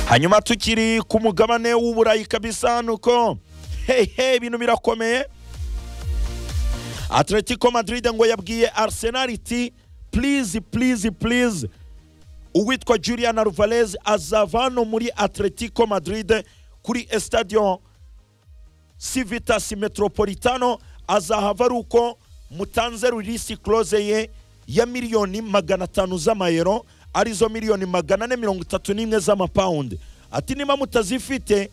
hanyuma tukiri ku mugabane w'uburayi kabisa nuko hehe ibintu birakomeye atletico madrid ngo yabwiye arsenal iti please please please uwitwa julian alvarez azava hano muri atletico madrid kuri stadion civitas metropolitano azahava ari uko mutanze ririsi close ye ya miliyoni magana atanu z'amayero arizo miliyoni magana ane mirongo itatu n'imwe z'amapawundi ati niba mutazifite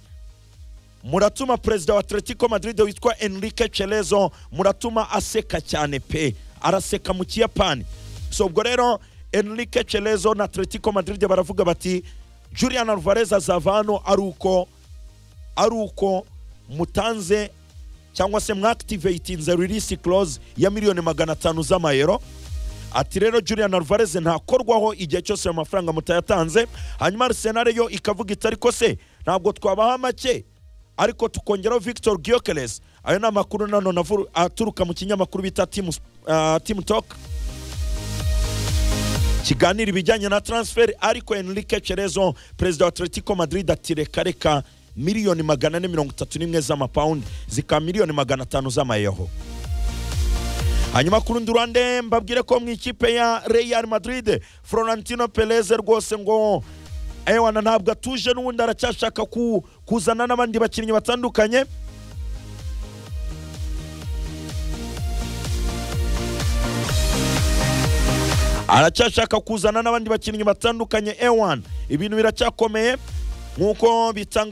muratuma perezida wa atletico madrid witwa enrique cerezo muratuma aseka cyane pe araseka mu kiyapani so ubwo rero enrique cerezo na atletico madrid baravuga bati julian alvarez azava hano ari uko ari uko mutanze cyangwa se mwakitiveyitinze inzara irisi close ya miliyoni magana atanu z'amayero ati rero julian alvarez ntakorwaho igihe cyose ayo mafaranga mutayatanze hanyuma arisenal yo ikavuga iti ariko se ntabwo twabaha make ariko tukongeraho victor giyokeresi ayo ni amakuru nanone aturuka mu kinyamakuru bita timu toke kiganira ibijyanye na taransiferi ariko enrique cerezo perezida wa atletico madrid ati reka reka miliyoni magana ane mirongo itatu n'imwe z'amapawundi zikaba miliyoni magana atanu z'amayeho hanyuma ku rundi ruhande mbabwire ko mu ikipe ya real madrid florentino perez rwose ngo ewana ntabwo atuje n'ubundi aracyashaka kuzana n'abandi bakinnyi batandukanye aracyashaka kuzana n'abandi bakinnyi batandukanye ewana ibintu biracyakomeye nk'uko bitanga